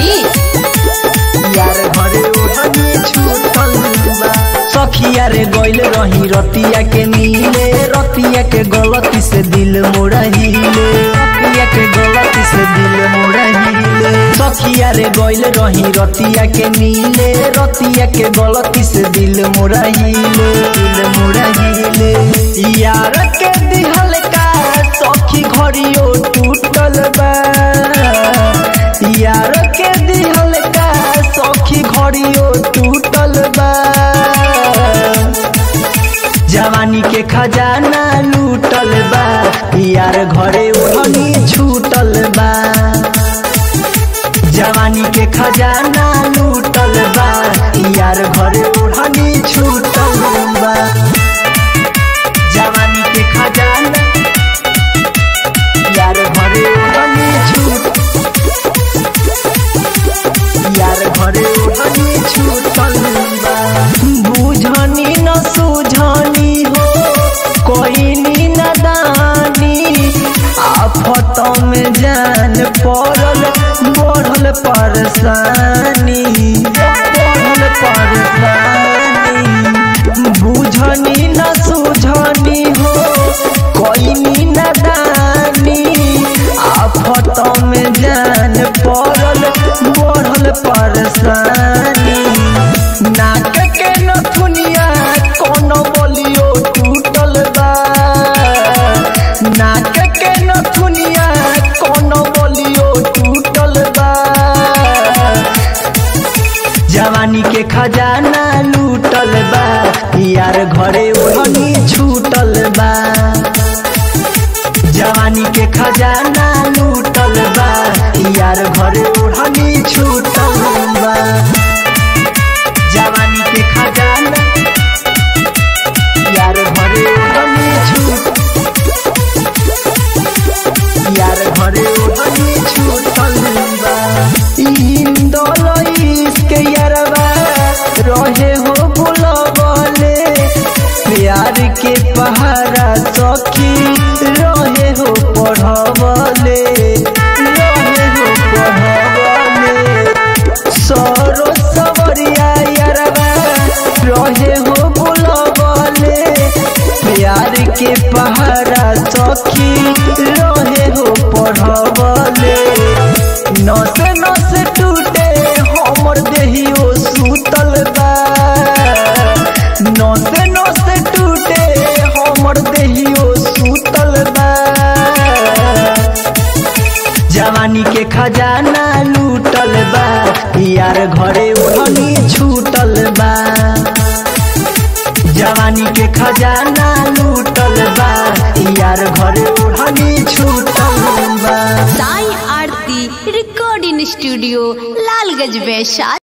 मनीष यार घरे ओढ़नी छूटल बा सखिया रे गइल रही रतिया के नीले रतिया के गलती से दिल मोड़ा हिले रतिया के गलती से दिल मोड़ा हिले सखिया रे गइल रही रतिया के नीले रतिया के गलती से दिल मोड़ा हिले दिल मोड़ा हिले यार के दिहल का सखी घड़ियो टूटल बा यार के दिहल का सखी घड़ियो टूटल बा जवानी के खजाना लूटल बा यार घरे ओढ़नी छूटल बा जवानी के खजाना लूटल बा यार घरे ओढ़नी छूटल बा जवानी के खजाना यार घरे ओढ़नी छूट यार घरे ओढ़नी छूटल बा बुझनी न सुझनी हो कोई नदानी आफत में जान पड़ल बढ़ल परेशानी बढ़ल परेशानी बुझनी न सुझनी हो कोई नदानी आफत में जान पड़ल बढ़ल परेशानी नाक के नथुनिया कोनो बोलियो टूटल बा नाक के नथुनिया कोनो बोलियो टूटल बा जवानी के खजाना लूटल बा यार घरे ओढ़नी छूटल बा जवानी के खजाना लूटल बा यार घरे ओढ़नी छूटल बा जवानी के खजाना यार घरे ओढ़नी छूट यार घरे ओढ़नी छूटल बा इंदल इसके यारवा रहे हो बुलबले प्यार के पहारा सखी रहे हो पढ़बले रहे हो पढ़बले सरो सवरिया यारवा रहे हो बुलबले प्यार के पहारा सखी रहे हो पढ़बले नस नस टूटे हमर देहियो सुतल बा नस नस टूटे हमर देहियो सुतल बा जवानी के खजाना लूटल बा यार घरे ओढ़नी छूटल बा जवानी के खजाना लूटल बा यार घरे ओढ़नी छूटल बा साई आरती रिकॉर्डिंग स्टूडियो लालगंज वैशाली